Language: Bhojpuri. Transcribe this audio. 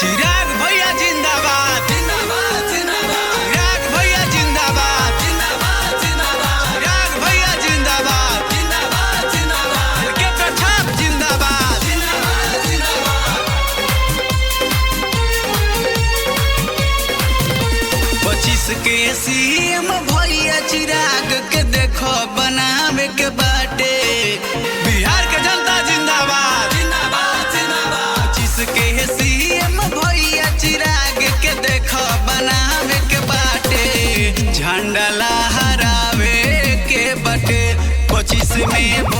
चिराग भैया जिंदाबाद जिंदाबाद जिंदाबाद चिराग भैया जिंदाबाद जिंदाबाद जिंदाबाद चिराग भैया जिंदाबाद जिंदाबाद जिंदाबाद के प्रताप जिंदाबाद जिंदाबाद जिंदाबाद पच्चीस के सीएम भैया चिराग के देखो बनावे के बाटे बिहार के जनता जिंदाबाद जिंदाबाद जिंदाबाद पच्चीस के सीएम भैया चिराग के देखो बनावे के बाटे झंडा लहरावे के बाटे पच्चीस में